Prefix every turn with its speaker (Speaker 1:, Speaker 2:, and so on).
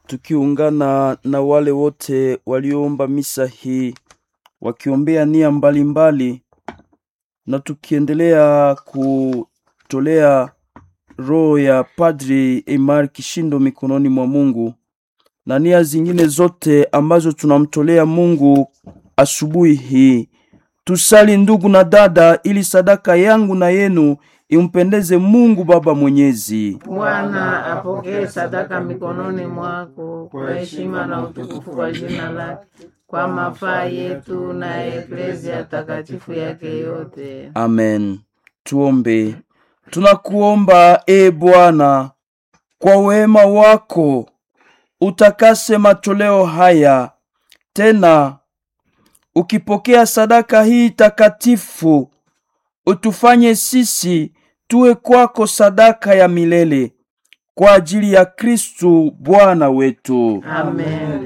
Speaker 1: tukiungana na wale wote walioomba misa hii wakiombea nia mbalimbali na tukiendelea kutolea roho ya Padri Eimar Kishindo mikononi mwa Mungu na nia zingine zote ambazo tunamtolea Mungu asubuhi hii. Tusali ndugu na dada, ili sadaka yangu na yenu impendeze Mungu Baba Mwenyezi.
Speaker 2: Bwana apokee sadaka mikononi mwako kwa heshima na utukufu kwa jina lake, kwa mafaa yetu na eklezia takatifu yake yote.
Speaker 1: Amen. Tuombe. Tunakuomba e Bwana, kwa wema wako utakase matoleo haya, tena ukipokea sadaka hii takatifu, utufanye sisi tuwe kwako sadaka ya milele kwa ajili ya Kristu Bwana wetu.
Speaker 2: Amen.